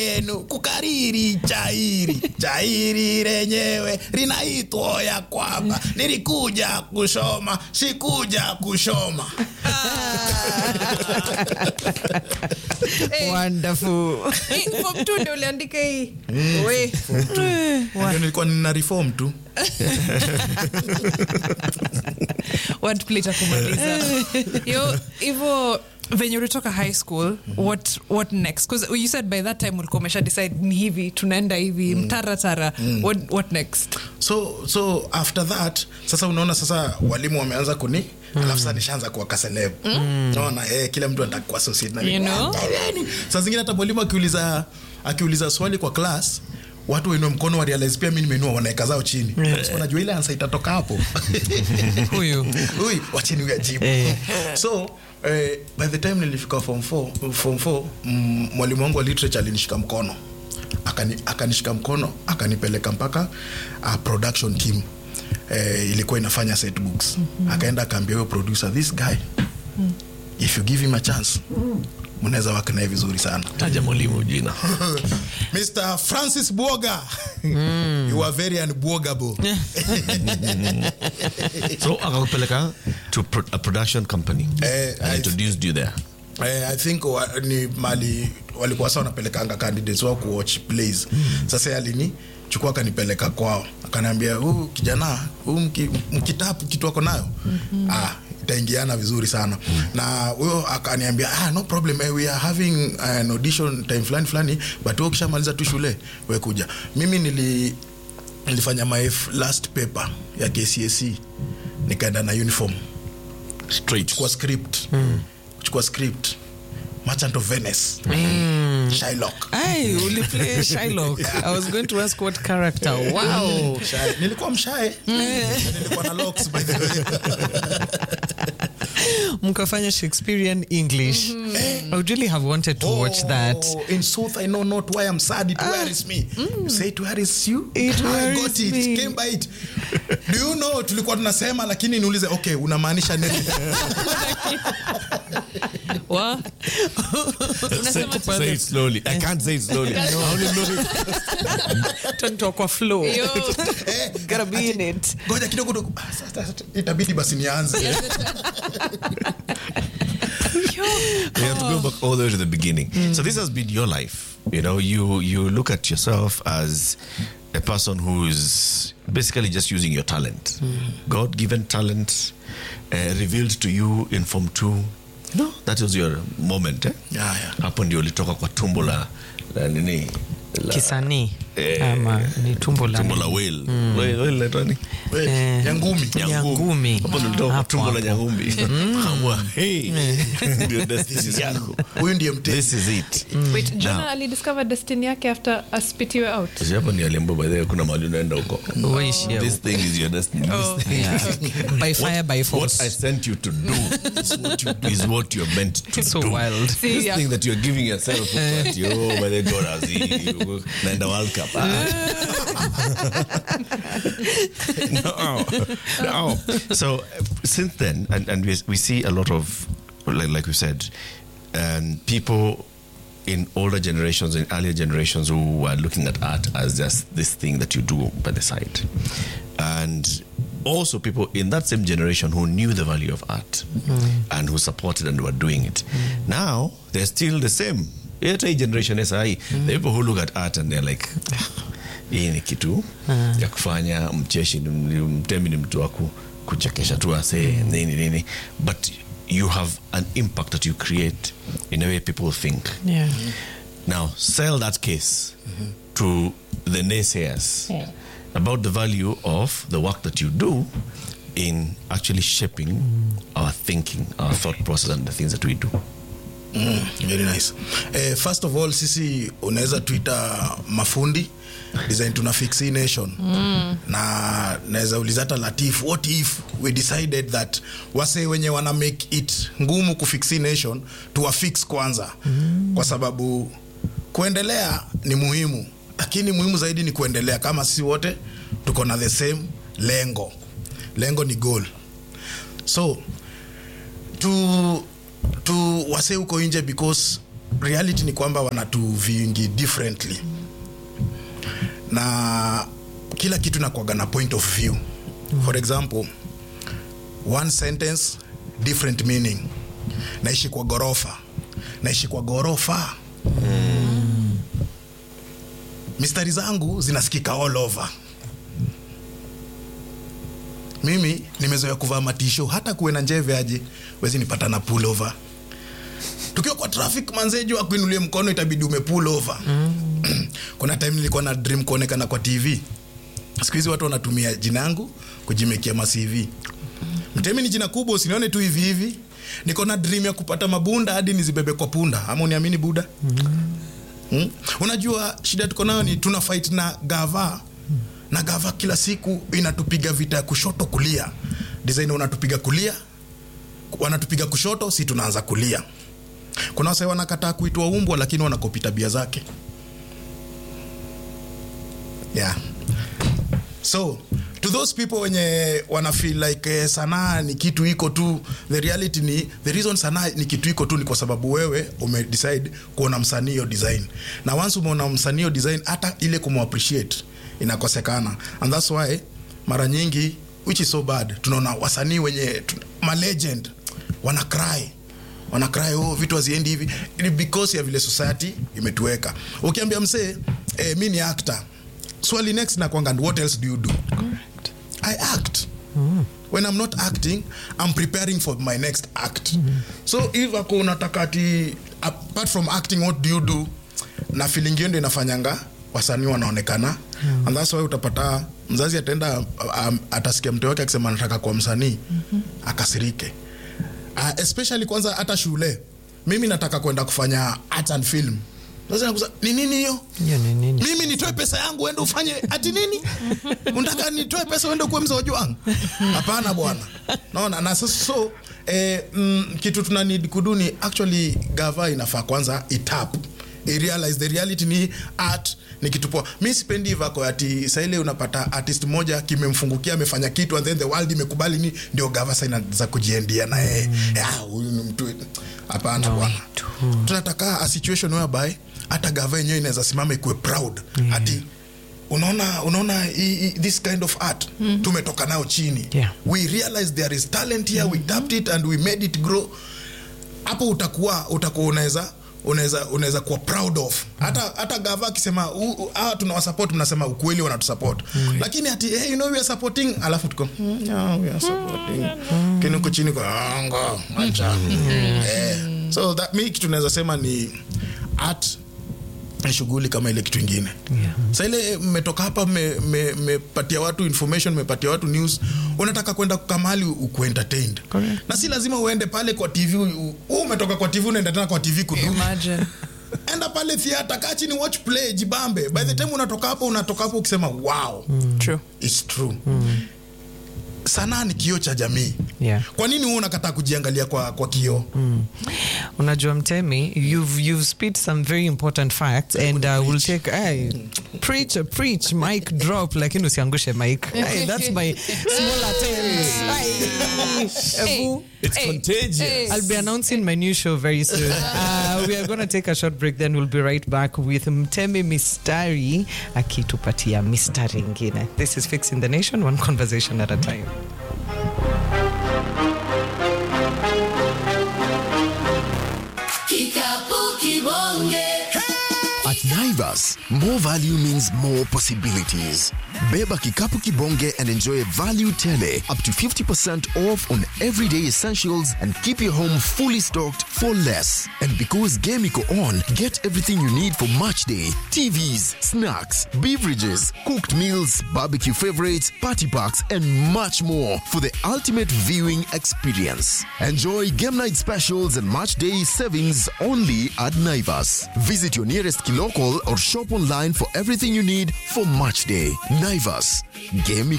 yenu kukariri chairi chairi lenyewe linaitwa ya kwamba nilikuja kushoma sikuja kushoma Eh, Wonderful. eh, form two ndio uliandika hii we Ndio nilikuwa nina reform tu wordplay takumaliza yo hivyo venye ulitoka high school what, what next bcause you said by that time ulikuwa umesha decide ni hivi tunaenda hivi mtaratara what, what next so so after that sasa unaona sasa walimu wameanza kuni alafu sasa nishaanza kuwa kaselebu naona eh, kila mtu anataka kuwa associate na mimi. You know? saa zingine hata mwalimu akiuliza akiuliza swali kwa class watu wainue mkono wa realize pia mi nimeinua wanaweka zao chini so unajua ile ansa itatoka hapo Huyu. Ui, wacheni huyu ajibu Eh. so eh, by the time nilifika form 4 form 4 mm, mwalimu wangu wa literature alinishika mkono Akani, akanishika mkono akanipeleka mpaka uh, production team eh, ilikuwa inafanya set books mm-hmm. akaenda akaambia huyo producer this guy mm. if you give him a chance mnaweza work naye vizuri sana taja mwalimu jina mr francis buoga you are very unbuogable so akakupeleka to pro a production company Eh, and I- introduced you there Eh, i think wa, ni mali walikuwa sa wanapelekanga candidates wao kuwatch plays sasa yeye alini chukua akanipeleka kwao akaniambia huu kijana huu mki- mkitapu kitu ako nayo ah, itaingiana vizuri sana na huyo akaniambia ah, no problem eh, we are having an audition time fulani fulani but wewe ukishamaliza tu shule we kuja mimi nili nilifanya my f- last paper ya kcac nikaenda na uniform straight kuchukua script kuchukua script merchant of venice shylock Ay, uliplay Shylock. I was going to ask what character. Wow. Shy. nilikuwa mshae Na nilikuwa na locks by the way Mkafanya Shakespearean English. I would really have wanted to watch that. Oh, in sooth i know not why i'm sad it wearies me you say it wearies you It I wearies got it me. came by it do you know tulikuwa tunasema lakini niulize okay unamaanisha nini Wa? say it slowly i can't say it slowly I only know it. Turn to aqua flow. Yo. Eh, Gotta be in it. ngoja kidogo dogo. Ah, sasa- sasa itabidi basi nianze you have to go back all the way to the beginning. So this has been your life. You know, you you look at yourself as a person who's basically just using your talent, God-given talent, uh, revealed to you in Form Two. No, that was your moment. Eh? Yeah, yeah. Hapo ndio ulitoka kwa tumbo la, la nini la, Kisanii. Eh, Ama ni tumbo la. tumbo la whale. Whale- whale inaitwa nini? We, Eh. nyangumi Nyangumi. Hapo ndio ulitoka kwa Hapo, tumbo la hapo. nyangumi. Kamwa, hey, ndio destiny yako. huyu ndiye mtesi This is it. wait jona alidiscover destiny yake after aspitiwe out Sasa hapo ni aliambiwa by the way kuna mahali unaenda huko. Uishi hapo. This thing is your destiny. This thing Yeah. By fire, by What I force. sent you to do is what, you, is what you're meant to So do. wild. See, This yeah. thing that you're giving yourself, that you, oh, by the God, as you naenda World Cup. Ah. no, no. So uh, since then, and, and we, we see a lot of, like, like we said, um, people in older generations, in earlier generations, who are looking at art as just this thing that you do by the side, and also people in that same generation who knew the value of art and who supported and were doing it. Now they're still the same. Hata hii generation ya sahi, the people who look at art and they're like hii ni kitu ya kufanya mcheshi ni- ni- mtemi ni mtu wa ku- kuchekesha tu ase nini nini but you have an impact that you create in a way people think Yeah. now sell that case to the naysayers about the value of the work that you do in actually shaping our thinking our thought process and the things that we do Mm, very nice eh, first of all sisi unaweza tuita mafundi design tuna fix hii nation mm. na naweza uliza hata latif what if we decided that wase wenye wana make it ngumu kufix hii nation tuwafix kwanza mm. kwa sababu kuendelea ni muhimu lakini muhimu zaidi ni kuendelea kama sisi wote tuko na the same lengo lengo ni goal so tu tu wase huko nje because reality ni kwamba wanatu viewingi differently na kila kitu nakwaga na point of view for example one sentence different meaning naishi kwa gorofa naishi kwa gorofa mistari zangu zinasikika all over mimi nimezoea kuvaa matisho hata kuwe na njeve aje wezi nipata na pull over tukiwa kwa traffic manzejo akuinulie mkono itabidi ume pull over kuna time nilikuwa na dream kuonekana kwa tv siku hizi watu wanatumia jina yangu kujimekia ma CV mtemi ni jina kubwa usinione tu hivi hivi niko na dream ya kupata mabunda hadi nizibebe kwa punda ama uniamini buda Hmm? unajua shida tuko nayo ni tuna fight na gava na gava kila siku inatupiga vita ya kushoto kulia design unatupiga kulia wanatupiga kushoto si tunaanza kulia kuna wase wanakataa kuitwa umbwa lakini wanakopi tabia zake yeah so to those people wenye wana feel like eh, sanaa ni kitu iko tu the reality ni the reason sanaa ni kitu iko tu ni kwa sababu wewe umedecide kuona msanii hiyo design na once umeona msanii hiyo design hata ile kumappreciate inakosekana and that's why mara nyingi which is so bad tunaona wasanii wenye tu- ma legend wana cry wana cry oh vitu haziendi hivi Ni because ya vile society imetuweka ukiambia msee eh, mi ni actor swali next nakwanga what else do you do i act when i'm not acting i'm preparing for my next act so if ako unataka ati apart from acting what do you do na feeling hiyo ndio inafanyanga wasanii wanaonekana and that's why utapata mzazi ataenda um, atasikia mtu wake akisema anataka kuwa msanii akasirike uh, especially kwanza hata shule mimi nataka kwenda kufanya art and film sasa nakuza ni nini hiyo Hiyo ni nini? mimi nitoe pesa yangu uende ufanye ati nini unataka nitoe pesa uende kuwe mzoji wangu hapana bwana naona na sasa so eh, mm, kitu tuna need kuduni actually gava inafaa kwanza itap irealize the reality ni art ni kitu poa mi sipendi hivako ati saile unapata artist moja kimemfungukia amefanya kitu and then the world imekubali ni ndio gava sa inaza kujiendia na yeye "Ah, huyu ni mtu hapana bwana tunataka a situation whereby hata gava yenyewe inaweza simama ikuwe proud ati unaona unaona hii- hii- this kind of art tumetoka nao chini Yeah. we realize there is talent here we tapped it and we made it grow hapo utakuwa utakuwa unaweza unaweza unaweza kuwa proud of hata hata gava akisema "U- u- hawa tunawasupport mnasema ukweli wanatusupport lakini ati hey, you know we are supporting alafu tuko "Hmm, yeah, we are supporting kini huko chini kwa anga acha eh so that mi kitu naweza sema ni art ni shughuli kama ile kitu ingine Yeah. sa ile mmetoka hapa mmepatia me, mmepatia watu information mmepatia watu news unataka kwenda kamali ukuwe entertained Correct. na si lazima uende pale kwa tv u- u- umetoka kwa tv unaenda tena kwa tv kudu Imagine. enda pale theater kaa chini watch play jibambe by the time unatoka hapo unatoka hapo ukisema wow True. it's true sanaa ni kioo cha jamii Yeah. kwa nini huu unakataa kujiangalia kwa, kwa kioo unajua mtemi you've, you've spit some very important facts and uh, we'll take ay, preach preach mic drop lakini usiangushe mic Ay, that's my small attempt Ay. Ebu. It's contagious. Hey. I'll be announcing my new show very soon. Uh, we are going to take a short break, then we'll be right back with Mtemi Mistari akitupatia mistari ingine. This is Fixing the Nation, one conversation at a time. Kikapu kibonge. At Naivas, more value means more possibilities. Beba Kikapu Kibonge and enjoy value tele up to 50% off on everyday essentials and keep your home fully stocked for less. And because Game Iko on, get everything you need for match day TVs, snacks, beverages, cooked meals, barbecue favorites, party packs, and much more for the ultimate viewing experience. Enjoy game night specials and match day savings only at Naivas. Visit your nearest Kilokol or shop online for everything you need for match day. Naivas, Game